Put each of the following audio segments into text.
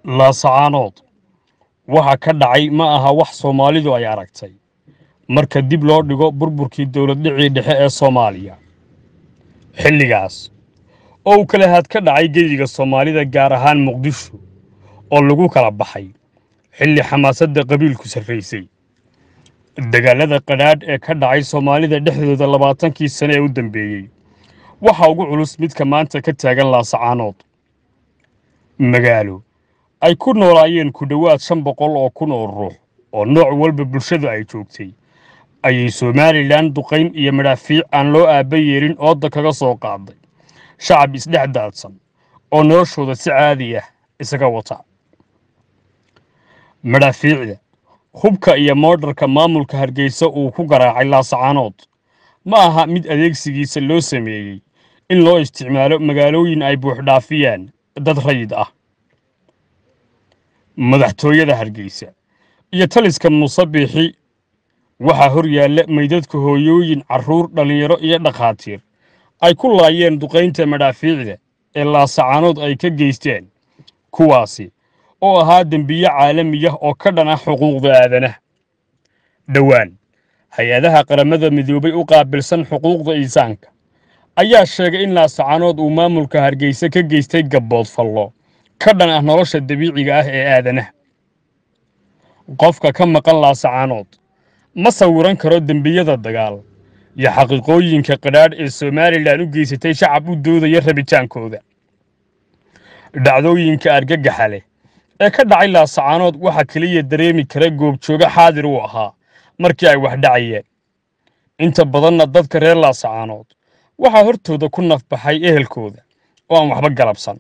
laasacaanood waxa ka dhacay ma aha wax soomaalidu ay aragtay marka dib loo dhigo burburkii dowladdhicii dhexe ee soomaaliya xilligaas oo uu kala had ka dhacay geyiga soomaalida gaar ahaan muqdisho oo lagu kala baxay xilli xamaasadda qabiilku sarraysay dagaalada qadhaadh ee ka dhacay soomaalida dhexdooda labaatankii sane ee u dambeeyey waxa ugu culus midka maanta ka taagan laasacaanood magaalo ay ku noolaayeen ku dhowaad shan boqol oo kun oo ruux oo nooc walba bulshadu ay joogtay ayay somalilan duqayn iyo madhaafiic aan loo aabba yeelin ooda kaga soo qaaday shacab isdhex daadsan oo noloshooda si caadi ah isaga wata madhaafiicda hubka iyo moodharka maamulka hargeysa uu ku garaacay laasacaanood ma aha mid adeegsigiisa loo sameeyey in loo isticmaalo magaalooyin ay buuxdhaafiyaan dad rayid ah madaxtooyada hargeysa iyo taliska musabiixi waxaa hor yaalla meydadka hooyooyin carruur dhallinyaro iyo dhakhaatiir ay ku laayeen duqaynta madhaafiicda ee laasacaanood ay ka geysteen kuwaasi oo ahaa dembiye caalamiyah oo ka dhan ah xuquuqda aadanaha dhowaan hay-adaha qaramada midoobay u qaabilsan xuquuqda insaanka ayaa sheegay in laasacaanood uu maamulka hargeysa ka geystay gabbood fallo ka dhan ah nolosha dabiiciga ah ee aadanaha qofka ka maqan laasacaanood ma sawiran karo dembiyada dagaal iyo xaqiiqooyinka qadhaadh ee somalilan u geysatay shacab u doodaya rabitaankooda dhacdooyinka argagaxa leh ee ka dhacay laasacaanood waxaa keliya dareemi kara goobjooga xaadir uu ahaa markii ay wax dhacayeen inta badanna dadka reer laasacaanood waxaa hortooda ku nafbaxay ehelkooda oo aan waxba galabsan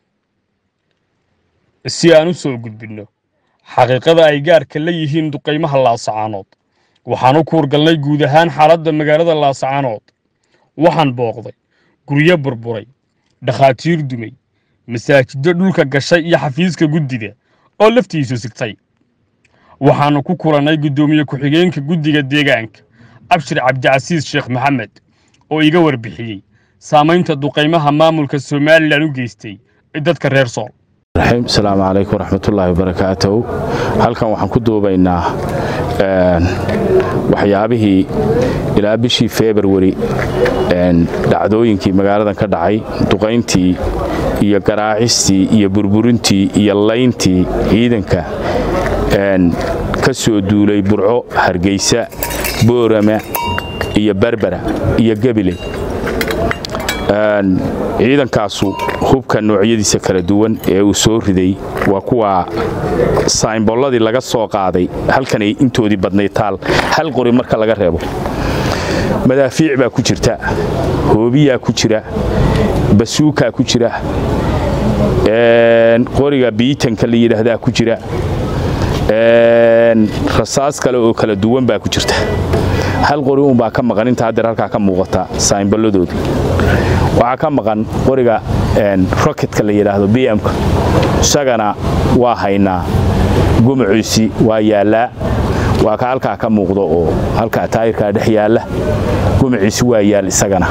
si aan u soo gudbinno xaqiiqada ay gaarka la yihiin duqaymaha laasacaanood waxaan u kuurgalnay guud ahaan xaaladda magaalada laasacaanood waxaan booqday guryo burburay dhakhaatiir dumay masaajiddo dhulka gashay iyo xafiiska guddida oo laftiisu sigtay waxaannu ku kulannay guddoomiye ku-xigeenka guddiga deegaanka abshir cabdicasiis sheekh maxamed oo iga warbixiyey saamaynta duqaymaha maamulka somalilan u geystay ee dadka reer sool asalaamu calaykum waraxmatullaahi wabarakaatuhu halkan waxaan ku duubaynaa waxyaabihii ilaa bishii februari dhacdooyinkii magaaladan ka dhacay duqayntii iyo garaacistii iyo burburintii iyo layntii ciidanka ka soo duulay burco hargeysa boorama iyo berbera iyo gebile ciidankaasu hubka noocyadiisa kala duwan ee uu soo riday waa kuwa saymbolladii laga soo qaaday halkanay intoodii badnay taal hal qori marka laga reebo madaafiic baa ku jirta hoobiyaa ku jira basuukaa ku jira qoriga biitanka la yidhaahdaa ku jira rasaas kale oo kala duwan baa ku jirta hal qori uunbaa ka maqan inta haddeer halkaa ka muuqata saymbolladooda waxaa ka maqan qoriga roketka la yidhaahdo bmka isagana waa haynaa gumaciisi waa yaallaa waa ka halkaa ka muuqdo oo halkaa taayirkaa dhex yaalla gumaciisi waa yaal isagana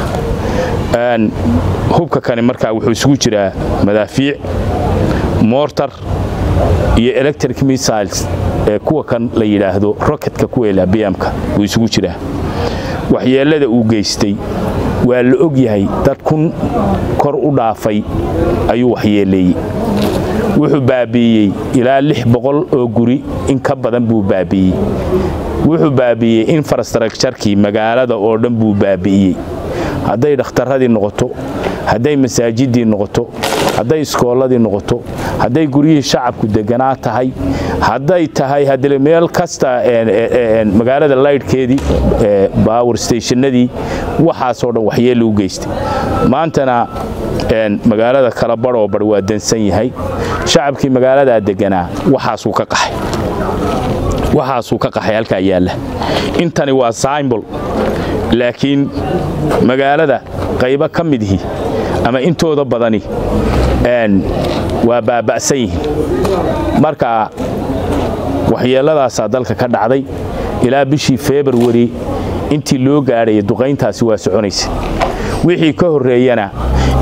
hubka kani markaa wuxuu isugu jiraa madaafiic mortar iyo electric missiles ee kuwa kan la yidhaahdo roketka kuweela bmka wuu isugu jiraa waxyeellada uu geystay waa la og yahay dad kun kor u dhaafay ayuu waxyeeleeyey wuxuu baabi'iyey ilaa lix boqol oo guri in ka badan buu baabi'iyey wuxuu baabi'iyey infrastructurkii magaalada oo dhan buu baabi'iyey hadday dhakhtarradii noqoto hadday masaajidii noqoto hadday iskoolladii noqoto hadday guryihii shacabku deganaa tahay hadday tahay haddii meel kasta magaalada laydhkeedii bawr stationnadii waxaasoo dhan waxyeella u geystay maantana magaalada kala badhoo bar waa dansan yahay shacabkii magaaladaa deganaa waxaasuu ka qaxay waxaasuu ka qaxay halkaa yaalla intani waa symbol laakiin magaalada qaybo ka midhi ama intooda badani waa baaba'san yihiin marka waxyeelladaasaa dalka ka dhacday ilaa bishii februari intii loo gaadhaya duqayntaasi waa soconaysa wixii ka horreeyana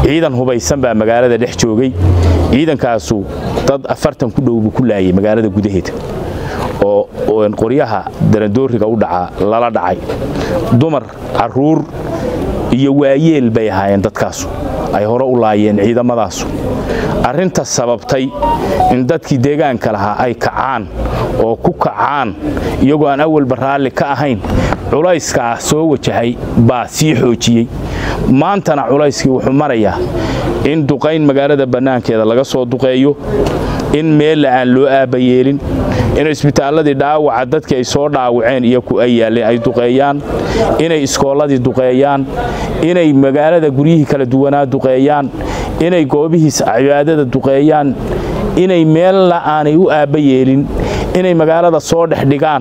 ciidan hubaysan baa magaalada dhex joogay ciidankaasu dad afartan ku dhowbu ku laayay magaalada gudaheeda oo qoryaha darandooriga u dhaca lala dhacay dumar caruur iyo waayeel bay ahaayeen dadkaasu ay hore u laayeen ciidamadaasu arrinta sababtay in dadkii deegaanka lahaa ay kacaan oo ku kacaan iyagoo aan awalba raalli ka ahayn culayskaa soo wajahay baa sii xoojiyey maantana culayskii wuxuu marayaa in duqayn magaalada bannaankeeda laga soo duqeeyo in meella aan loo aabayeelin in isbitaalladii dhaawaca dadkii ay soo dhaawaceen iyo ku ay yaalleen ay duqeeyaan inay iskoolladii duqeeyaan inay magaalada guryihii kala duwanaa duqeeyaan inay goobihiis cibaadada duqeeyaan inay meella aanay u aabba yeelin inay magaalada soo dhex dhigaan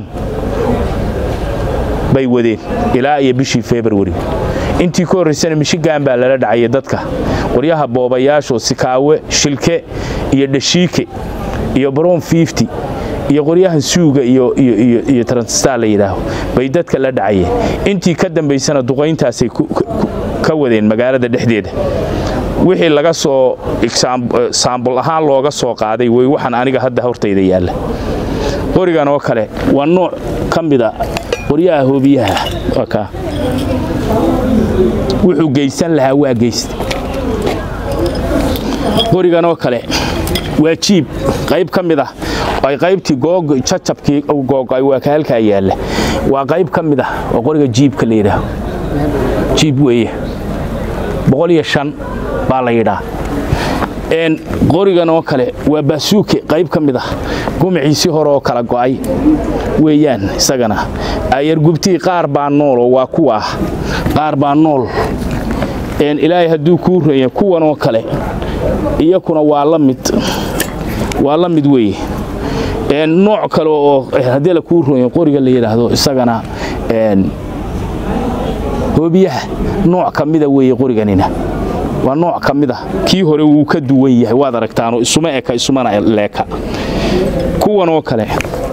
bay wadeen ilaa iyo bishii februari intii ka horraysana mishigan baa lala dhacaya dadka qoryaha boobayaasho sikaawe shilke iyo dhashiike iyo brown fifty iyo qoryahan suuga iyo transtar la yidhaaho bay dadka la dhacayeen intii ka dambaysana duqayntaasay ka wadeen magaalada dhexdeeda wixii laga soo saambul ahaan looga soo qaaday way waxaan aniga hadda hortayda yaalla qorigan oo kale waa nooc ka mida qoryaha hoobiyaha wuxuu geysan lahaa waa geysta qorigan oo kale waa jiib qayb ka mid ah ay qaybtii jacabkii googay waa ka halkaa yaalla waa qayb ka mid ah waa qoriga jiibka la yidhaaho jiib weeye boqol iyo shan baa la yidhaa qorigan oo kale waa baasuuke qayb ka mid ah gumaciisii hore oo kala go'ay weeyaan isagana ayargubtii qaar baa nooloo waa kuwa ah qaar baa nool ilaahay hadduu kuu reeya kuwan oo kale iyakuna waa la mid waa la mid weeye nooc kale oo haddii la kuu rooya qoriga la yidhaahdo isagana hoobiyaha nooc ka mida weeye qoriganina waa nooc ka mid ah kii hore wuu ka duwan yahay waad aragtaano isuma eka isumana leeka kuwan oo kale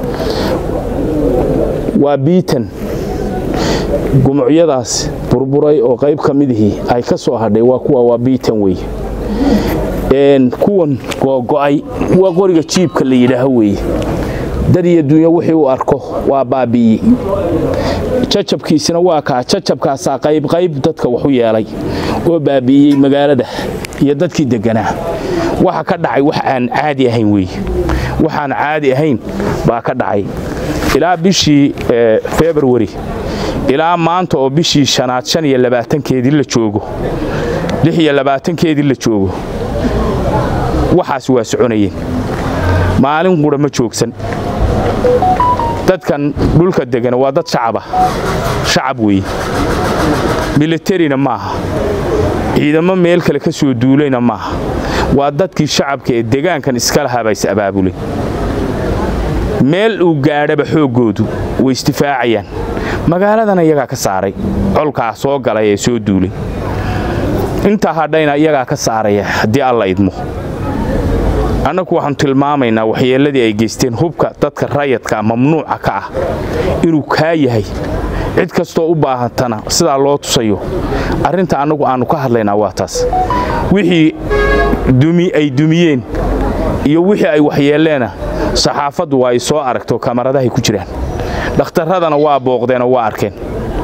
waa biitan gumucyadaas burburay oo qayb ka midihii ay ka soo hadhay waa kuwa waa biitan weye kuwan googo'ay waa qoriga jiibka la yidhaaho weeye dad iyo dunya wixii u arko waa baabi'iyey jacabkiisina waa kaa jacabkaasaa qaybqayb dadka waxu yeelay oo baabi'iyey magaalada iyo dadkii degganaa waxa ka dhacay wax aan caadi ahayn weeye waxaan caadi ahayn baa ka dhacay ilaa bishii februari ilaa maanta oo bishii shanaad shan iyo labaatankeedii la joogo lix iyo labaatankeedii la joogo waxaas waa soconayeen maalin qura ma joogsan dadkan dhulka degana waa dad shacaba shacab weeye milatarina maaha ciidamo meel kale ka soo duulayna maaha waa dadkii shacabka ee degaankan iska lahaa baa is abaabulay meel uu gaadhaba xooggoodu way isdifaacayaan magaaladana iyagaa ka saaray colkaa soo galay ee soo duulay intaa hadhayna iyagaa ka saaraya haddii alla idmo annagu waxaanu tilmaamaynaa waxyeelladii ay geysteen hubka dadka rayadka mamnuuca ka ah inuu kaa yahay cid kastoo u baahantana sidaa loo tusayo arrinta annagu aannu ka hadlaynaa waa taas wixii ay dumiyeen iyo wixii ay waxyeelleena saxaafaddu waa ay soo aragto kamaradahay ku jiraan dhakhtarradana waa booqdeenoo waa arkeen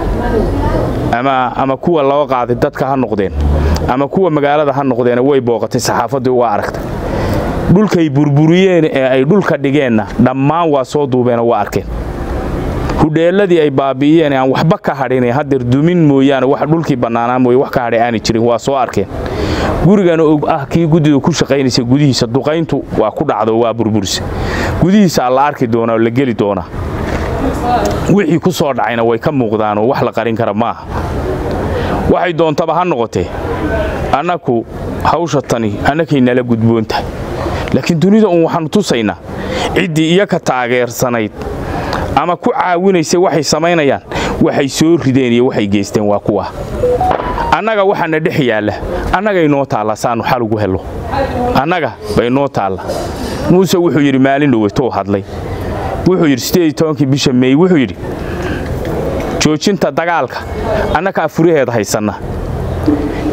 ama kuwa loo qaaday dadka ha noqdeen ama kuwa magaalada ha noqdeena way booqatay saxaafaddii waa aragtay dhulkay burburiyeen ee ay dhulka dhigeenna dhammaan waa soo duubeenoo waa arkeen hudheelladii ay baabi'iyeen aan waxba ka hadhin hadeer dumin mooyaane wax dhulkii bannaanaa mooye wax ka hadhay aanay jirin waa soo arkeen gurigana og ah kii guddida ku shaqaynaysa gudihiisa duqayntu waa ku dhacdo waa burburisa gudihiisaa la arki doonaa oo la geli doonaa wixii ku soo dhacayna way ka muuqdaanoo wax la qarin kara maaha waxay doontaba ha noqotee annaku hawsha tani annakay nala gudboon tahay laakiin dunida uun waxaannu tusaynaa ciddii iyo ka taageersanayd ama ku caawinaysay waxay samaynayaan waxay soo rideen iyo waxay geysteen waa kuwa annaga waxaana dhex yaalla annagay noo taalla saannu xal ugu hello annaga bay noo taalla muuse wuxuu yidhi maalin dhoweytou hadlay wuxuu yidhi sideed tobankii bisha meey wuxuu yidhi joojinta dagaalka annakaa furaheeda haysanna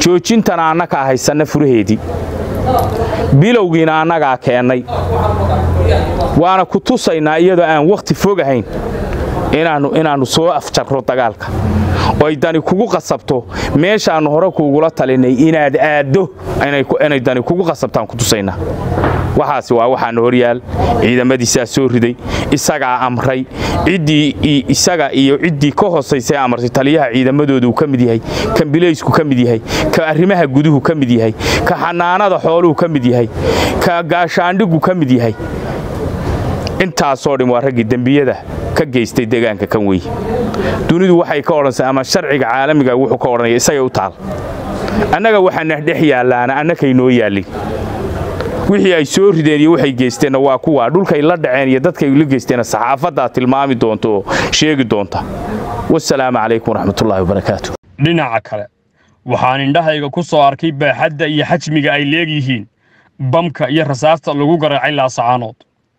joojintana annagaa haysanna furaheedii bilowgiina annagaa keennay waana ku tusaynaa iyadoo aan wakhti fogahayn inaannu soo afjarro dagaalka oo ay dani kugu qasabto meeshaannu hore kuugula talinay inaad aaddo inay dani kugu qasabtaan ku tusaynaa waxaasi waa waxaana horyaal ciidamadiisaa soo riday isagaa amray ciddii isaga iyo ciddii ka hoosaysae amartay taliyaha ciidamadoodu ka mid yahay kan bilaysku ka mid yahay ka arrimaha guduhu ka mid yahay ka xanaanada xooluhu ka mid yahay ka gaashaandhigu ka mid yahay intaasoo dhin waa raggii dembiyada ka geystay deegaanka kan weye dunidu waxay ka odhansa ama sharciga caalamiga wuxuu ka odhanaya isagay u taal annaga waxaana dhex yaallaana annakay noo yaallin wixii ay soo rideen iyo waxay geysteenna waa kuwa dhulkay la dhaceen iyo dadkay la geysteenna saxaafaddaa tilmaami doonta oo sheegi doonta wasalaamu calaykum waraxmatullaahi wabarakaatu dhinaca kale waxaan indhahayga ku soo arkay baaxadda iyo xajmiga ay leegyihiin bamka iyo rasaasta lagu garaacay laasacaanood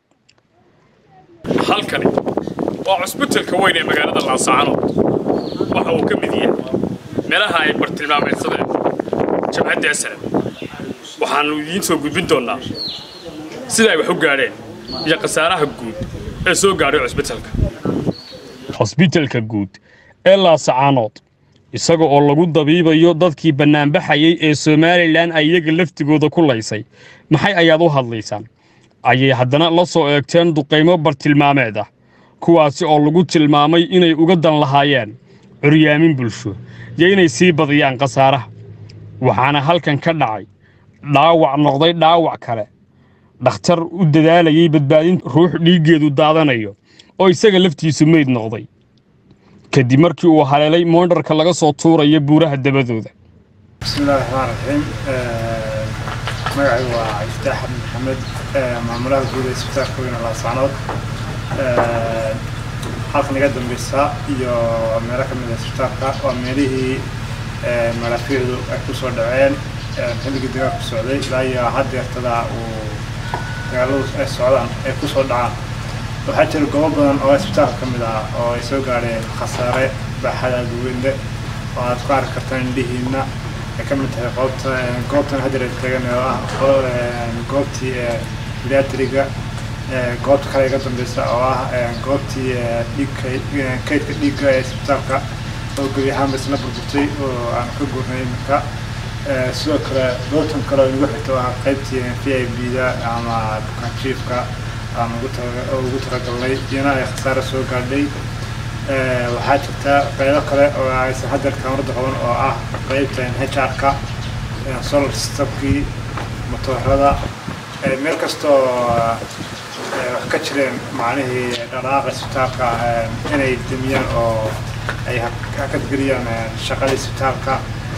halkani waa cusbitalka weyn ee magaalada laasacaanood waxa uu ka mid yahay meelaha ay bartilmaameedsadeen jabhadda asalam waxaannu idiin soo gudbin doonnaa sida ay wax u gaadheen iyo khasaaraha guud ee soo gaadhay cusbitalka cusbitalka guud ee laasacaanood isaga oo lagu dabiibayo dadkii bannaanbaxayay ee somalilan ay iyaga laftigooda ku laysay maxay ayaad u hadlaysaan ayay haddana la soo eegteen duqaymo bartilmaameed ah kuwaasi oo lagu tilmaamay inay uga dan lahaayeen curyaamin bulsho iyo inay sii badiyaan khasaaraha waxaana halkan ka dhacay dhaawac noqday dhaawac kale dhakhtar u dadaalayay badbaadin ruux dhiiggeedu daadanayo oo isaga laftiisu meyd noqday kadib markii uu haleelay moondharka laga soo tuurayo buuraha dabadooda bismillahi raxmaan raxiim magacaygu waa iftaax xamed maxamed maamulaha guud ee isbitaalka weyne laasacnood halkan iga dambeysa iyo meelo ka mid a isbitaalka waa meelihii malaafiicdu ay ku soo dhaceen xilligii dagaalku socday ilaa iyo haddeertada uu dagaaladu ay socdaan ay ku soo dhacaan waxaa jira goobo badan oo isbitaalka ka mid ah oo ay soo gaadheen khasaare baaxada duwende oo aad ku arki kartaan indhihiina ay ka mid tahay qoobta goobtan haddeer ay tagan oo ah goobtii milatariga goobta kale iga dambeysa oo ah goobtii dhiigka kaydka dhiigga ee isbitaalka oo gebi ahaanba isla burburtay oo aan ka gurnay iminka sidoo kale goobtan kale oo inagu xigta oo ah qaybtii v i b da ama bukaanjiifka aan ugu talagalnay iyana ay khasaare soo gaadhay waxaa jirta qaybo kale oo aysan haddeer kaamarada qaban oo ah qaybta h r-ka solar systemkii motoorada meel kastoo wax ka jireen macnihii dhaqaaqa isbitaalka inay demiyaan oo ay hakadgeliyaan shaqadii isbitaalka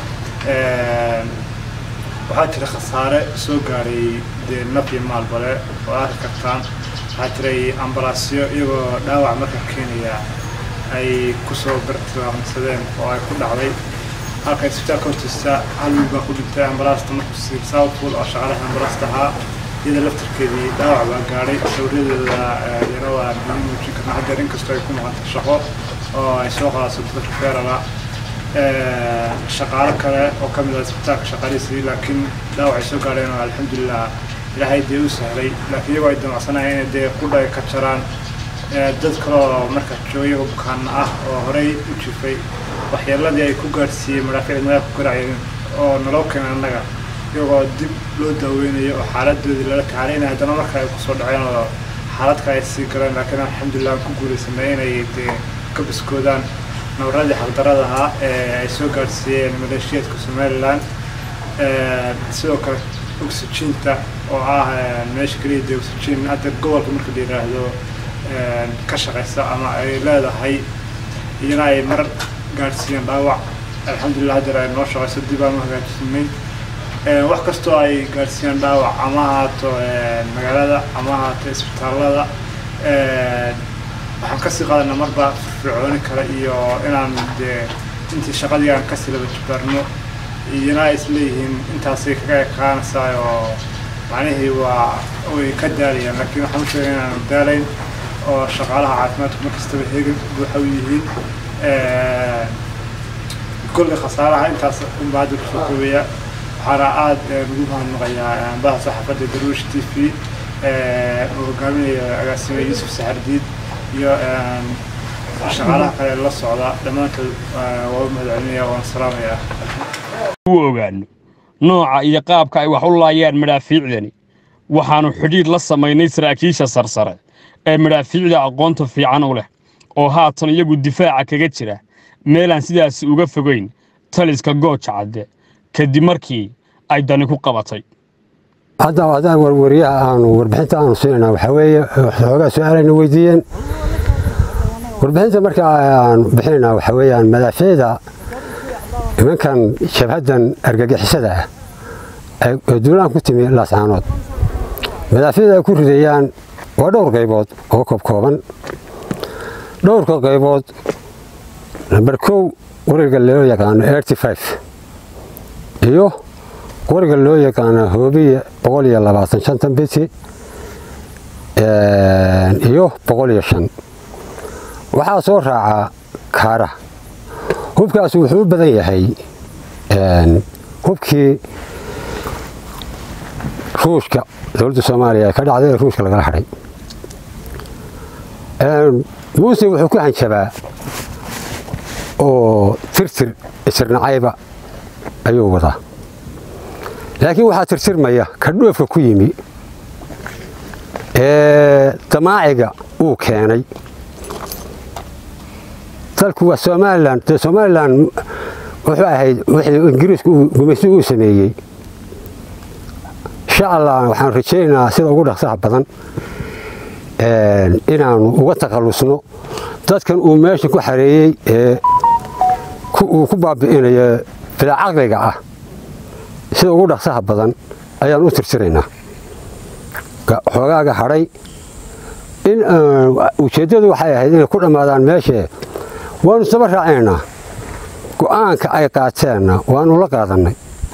waxaa jira khasaare soo gaadhay dee naf iyo maalbale oo arki kartaan waxaa jiray ambalaasyo iyagoo dhaawac marka keenaya ay kusoo bartilmaamsadeen oo ay ku dhacday halka isbitaalka hortiisa hal wiil baa ku dhintay ambalaasta markuu siir southpool oo shaqaalaha ambalaasta ahaa iyada laftarkeedii dhaawac baa gaadhay sawiradeeda yana waa biin muujin karna haddeer inkastoo ay ku maqanta shaqo oo ay soo qaadaso dadka feerala shaqaalo kale oo ka mid ah isbitaalka shaqaalihiisii laakiin dhaawac ay soo gaadheen oo alxamdulilah ilaahay dee u sahlay laakiin iyagoo ay damacsanayeen inay dee qudha ay ka jaraan dad kaleoo marka jooyaga bukaana ah oo horey u jifay waxyeeladii ay ku gaadhsiiyey madhaafiicda madaxa ku garaaceen oo naloo keenay annaga iyagoo dib loo daaweynayo oo xaaladoodii lala tacaalaynayo haddana marka ay kusoo dhaceen oo xaalad kale ay sii galeen laakiin alxamdulilah aan ku guulaysanay inay dee ka biskoodaan nabaradii xaqdarada ahaa ee ay soo gaadhsiiyeen maleeshiyaedka somalilan sidoo kale oxygiinta oo ah meesha keliya dee oxygen hadda gobolka marka la yidhaahdo ka shaqaysa ama ay leedahay iyana ay mar gaadhsiiyeen dhaawac alxamdulilah haddeer ay noo shaqayso dib aan u hagaajisnay wax kastoo ay gaadhsiiyeen dhaawac ama ahaato magaalada ama ahaato isbitaallada waxaan kasii qaadanaa marba fircooni kale iyo inaan dee intii shaqadii aan kasii laba jibaarno iyana ay isleeyihiin intaasay kaga ekaanaysaa oo macnihii waa way ka daalayaan laakiin waxaan u sheegay inaanu daalayn oo shaqaalaha caafimaadku mar kastaba heegan buuxa u yihiin kolka khasaaraha intaas unbaa hadda kusoo koobaya waxaana aada ugu mahadnaqayaa ambaha saxaafadda daruush t v uu hogaaminayo agaasime yuusuf saxardiid iyo shaqaalaha kale la socda dhammaantood waa u mahadcelinaya waan salaamaya u ogaano nooca iyo qaabka ay wax u laayaan madhaafiicdani waxaannu xidhiidh la samaynay saraakiisha sarsare ee madhaafiicda aqoonta fiican u leh oo haatan iyagu difaaca kaga jira meelaan sidaasi uga fogayn taliska gooja cadde kadib markii ay dani ku qabatay hadda haddaan warwariyaha aanu warbixinta aanu siinayna waxaa weeye xoogaa su-aalayna weydiiyeen warbixinta marka aan bixinayna waxaa weeyaan madaafiicda nimankan jabhaddan argagixisada ah ee duulaan ku timi laascaanood madaafiicda ay ku ridayaan waa dhowr qaybood oo koobkooban dhowrka qaybood namber kow qoriga loo yaqaano erty five iyo qoriga loo yaqaano hoobiye boqol iyo labaatan shantan biti iyo boqol iyo shan waxaa soo raacaa kaara hubkaas wuxuu u badan yahay hubkii ruushka dowladda soomaaliya ee ka dhacday ee ruushka lagala hadhay muuse wuxuu ku hanjabaa oo tirtir isirnacayba ayuu wadaa laakiin waxaa tirtirmaya ka dhoofka ku yimi ee damaaciga uu keenay dalku waa somalilan dee somalilan wuxuu ahayd wixii ingiriisku gumaysi uu sameeyey insha allah waxaan rajaynaynaa sida ugu dhaqsaha badan inaanu uga takhallusno dadkan uu meesha ku xareeyey ee uu ku baabi'inayo bilacaqliga ah sida ugu dhaqsaha badan ayaan u tirtiraynaa xoogaaga hadhay in ujeeddadu waxay ahayd inay ku dhammaadaan meeshee waanu saba raacaynaa go'aanka ay qaateenna waanu la qaadannay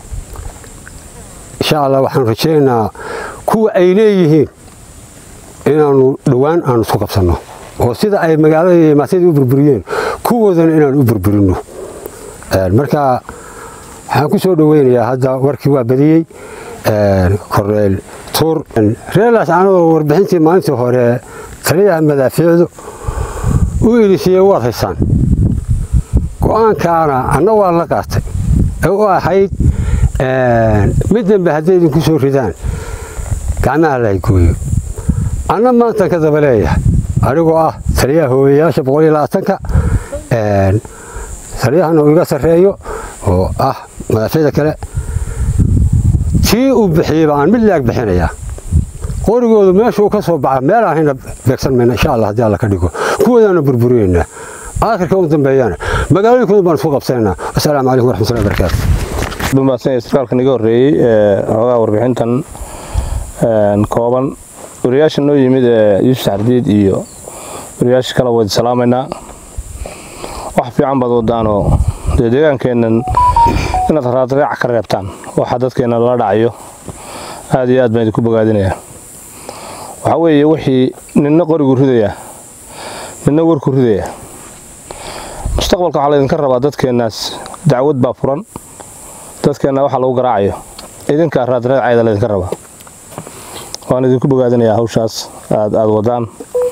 insha allah waxaanu rajaynaynaa kuwa ay leeyihiin inaanu dhowaan aanu isku qabsanno oo sida ay magaalada iyo maatadii u burburiyeen kuwoodana inaanu u burburinno marka waxaan ku soo dhoweynayaa hadda warkii waa badiyey korneyl tuur reelaas anadoo warbixintii maalintii hore taliyaha madaafiicdu u ilisiiyey waad haysaan go'aankaana anna waa la qaatay ee u ahayd mid dambe hadday idinku soo ridaan gacmaha la gooyo anna maantan ka daba leeyahay anigoo ah taliyaha hooyayaasha boqol iyo labaatanka taliyahana uu iga sarreeyo oo ah madaafiicda kale tii uu bixiyeyba aan mid laag bixinayaa qorigoodu meeshuu ka soo baxa meel aan hayna beegsan mayna insha allah haddii alla ka dhigo kuwoodaana burburinaynaa aakhirka u dambeeyana magaalooyinkooda baan isku qabsanaynaa wasalaamu calaykum waraxmatullahi wabarakaatu dumaadsan sarkaalkan iga horreeyey ee xoogaa warbixintan kooban wariyaasha noo yimid ee yuusuf saxardiid iyo wariyaasha kale waydi salaamaynaa wax fiican baad wadaanoo dee deegaankeennan inaad raadraac ka reebtaan waxa dadkeenna lala dhacayo aad iyo aad baan idinku bogaadinayaa waxaa weeye wixii ninna qorigu ridaya ninna warku ridaya mustaqbalka waxaa laydinka rabaa dadkeennaas dacwad baa furan dadkeenna waxa lagu garaacayo idinkaa raadraacayda laydinka rabaa waan idinku bogaadinayaa hawshaas aad aad wadaan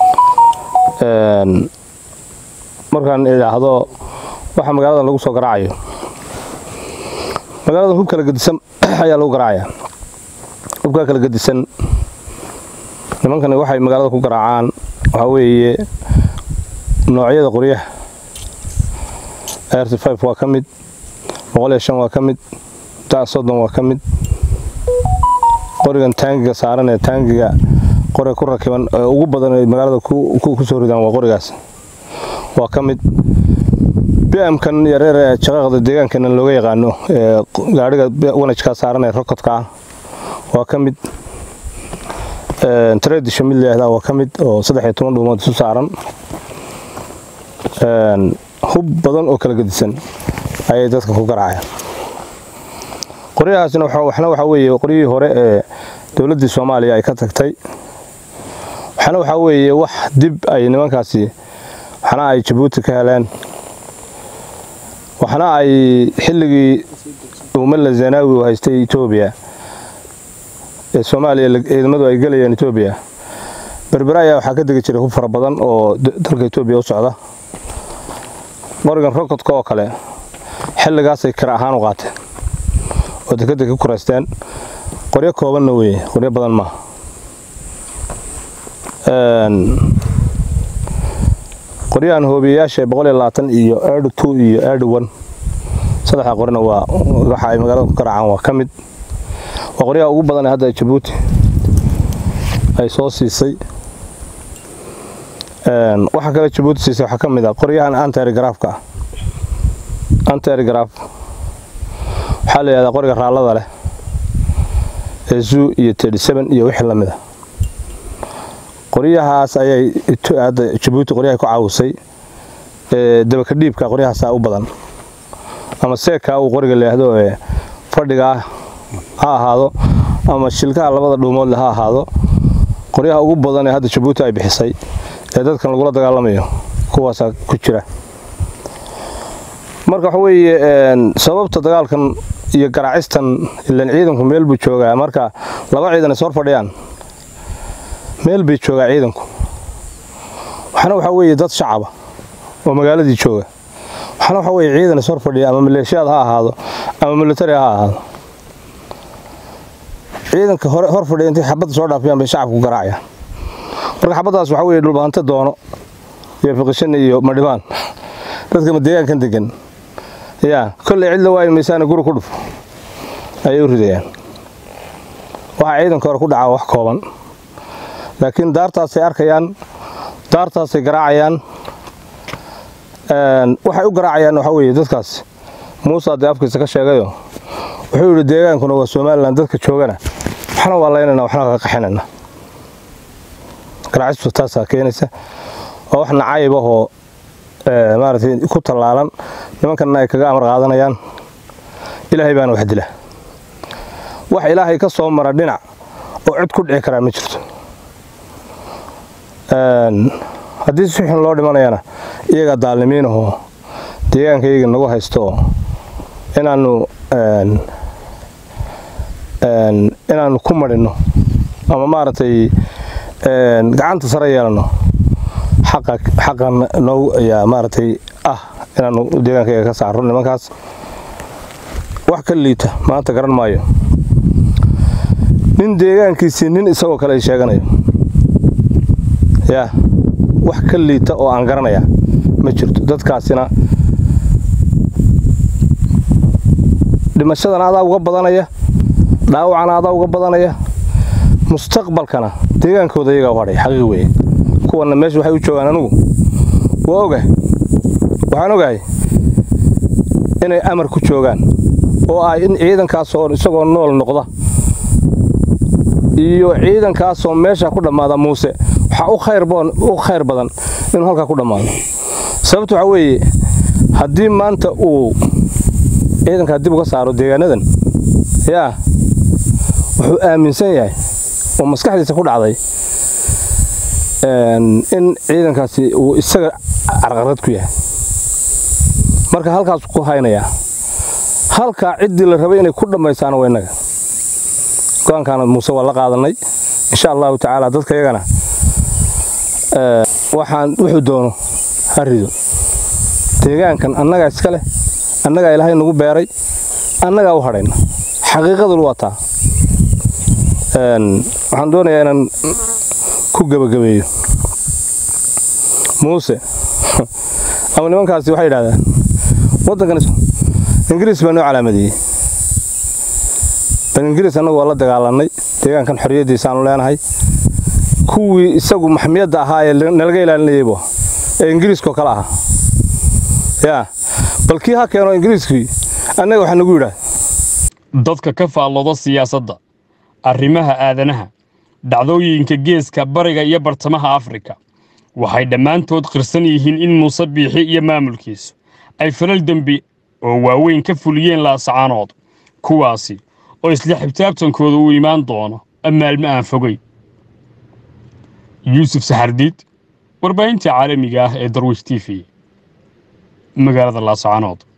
markaan idhaahdo waxa magaaladan lagu soo garaacayo magaaladan hub kala gedisan ayaa lagu garaacaya hubkaa kala gedisan nimankani waxay magaalada ku garaacaan waxaa weeye noocyada qoryaha rt five waa ka mid boqol iyo shan waa ka mid da soddon waa ka mid qorigan taangiga saaran ee taangiga qoriga ku rakiban ee ugu badan ay magaalada ku soo ridaan waa qorigaas waa ka mid bmkan yareer ee jaqaaqda deegaankeena looga yaqaano ee gaadhiga wanajkaa saaran ee rokodka ah waa ka mid tradisho mid layahdaa waa ka mid oo saddex iyo toban dhuumood isu saaran hub badan oo kala gedisan ayay dadka ku garaacayaan qoryahaasina waxna waxaa weeye qoryihii hore ee dowladdii soomaaliya ay ka tagtay waxna waxaa weeye wax dib ay nimankaasi waxna ay jabuuti ka heleen waxna ay xilligii umala zanaawi uu haystay etoobiya ee soomaaliya ciidamadu ay gelayeen etoobiya berbera ayaa waxaa ka degi jiray hub fara badan oo dalka etoobiya u socda qorigan rokodka oo kale xilligaasay kira ahaan u qaateen oo dekadda ka kuraysteen qoryo koobanna weeye qoryo badan maaha qoryahan hoobiyayaasha boqol iyo labaatan iyo eedhu two iyo eedhu one saddexda qorina waa waxa ay magaalada ku garaacaan waa ka mid waa qoryaha ugu badan ee hadda jabuuti ay soo siisay waxaa kale jabuuti siisay waxaa ka mid ah qoryahan anterigraafka ah anterigraaf waxaa la yidhahdaa qoriga raallada leh ee zoo iyo tedi seven iyo wixii la mid a qoryahaas ayay hadda jabuuti qoryahay ku caawisay dabaka dhiibka qoryahaasaa u badan ama seekaa uu qoriga leehdo ee fadhigaa ha ahaado ama shilkaha labada dhuumoodle ha ahaado qoryaha ugu badan ee hadda jabuuti ay bixisay ee dadkan lagula dagaalamayo kuwaasaa ku jira marka waxa weeye sababta dagaalkan iyo garaacistan ilan ciidanku meel buu joogaa marka laba ciidan is hor fadhiyaan meel bay joogaa ciidanku waxna waxaa weeye dad shacaba oo magaaladii jooga waxna waxaa weeye ciidan is hor fadhiya ama maleeshiyaad ha ahaado ama militari ha ahaado ciidanka hor fadhiya intay xabadda soo dhaafiyaan bay shacabku garaacayaan marka xabaddaas waxaa weeye dhulbahante doono iyo fiqishan iyo madhibaan dadka deegaankan degan yaa kolley cid la waayi maysaana guri ku dhuf ayay u ridayaan waxaa ciidanka hore ku dhacaa wax kooban laakiin daartaasay arkayaan daartaasay garaacayaan waxay u garaacayaan waxaa weeye dadkaas muusa dee afkiisa ka sheegayo wuxuu yidhi deegaankuna waa somalilan dadka joogana waxna waa laynayna waxna ka qaxinayna garaacistu taasaa keenaysa waa wax nacayb ahoo maaragtay ku tallaalan nimankanna ay kaga amar qaadanayaan ilaahay baana wax dila wax ilaahay ka soo mara dhinac oo cid ku dhici karaa ma jirto haddii si xun loo dhimanayana iyagaa daalnimiinahoo deegaanka iyaga nagu haysto inaanu inaanu ku madhinno ama maaragtay gacanta sare yeelanno xaqan noogu ayaa maaragtay ah inaanu deegaankayaga ka saarro nimankaas wax ka liita maanta garan maayo nin deegaankiisii nin isagoo kale ay sheeganayo yaa wax ka liita oo aan garanaya ma jirto dadkaasina dhimashadana adaa uga badanaya dhaawacana adaa uga badanaya mustaqbalkana deegaankooda iyagaa u hadhay xaqiiq weeye kuwanna meesha waxay u joogaan anugu waa ogahay waxaan ogahay inay amar ku joogaan oo ah in ciidankaasoo isagoo nool noqda iyo ciidankaasoo meesha ku dhammaada muuse waxaa u khayr badan inuu halkaa ku dhammaado sababta waxaa weeye haddii maanta uu ciidankaa dib uga saaro deegaanadan yaa wuxuu aaminsan yahay oo maskaxdiisa ku dhacday in ciidankaasi uu isaga carqarad ku yahay marka halkaas ku haynayaa halkaa ciddii la rabay inay ku dhammaysaana waa innaga go-aankaana muuse waa la qaadanay insha allahu tacaala dadka yagana waxaan wuxuu doono ha rido deegaankan annagaa iska leh annagaa ilaahay nagu beeray annagaa u hadhayna xaqiiqadul waa taa waxaan doonayaa inaan ku gebagabeeyo muuse ama nimankaasi waxay yidhahdaan waddankan ingiriis baa noo calaamadeeyey bal ingiriis annagu waa la dagaalanay deegaankan xorriyaddiisaanu leenahay kuwii isagu maxmiyadda ahaa ee nalaga ilaalinayaybu ee ingiriiskoo kale ahaa yaa bal kii ha keeno ingiriiskii annaga waxaa nagu yidhaah dadka ka faallooda siyaasadda arrimaha aadanaha dhacdooyinka geeska bariga iyo bartamaha afrika waxay dhammaantood qirsan yihiin in muuse biixi iyo maamulkiisu ay falal dembi oo waaweyn ka fuliyeen laasacaanood kuwaasi oo isla xibtaabtankooda uu imaan doono maalmo aan fogeyn yuusuf saxardiid warbaahinta caalamiga ah ee darwish t v magaalada laasacaanood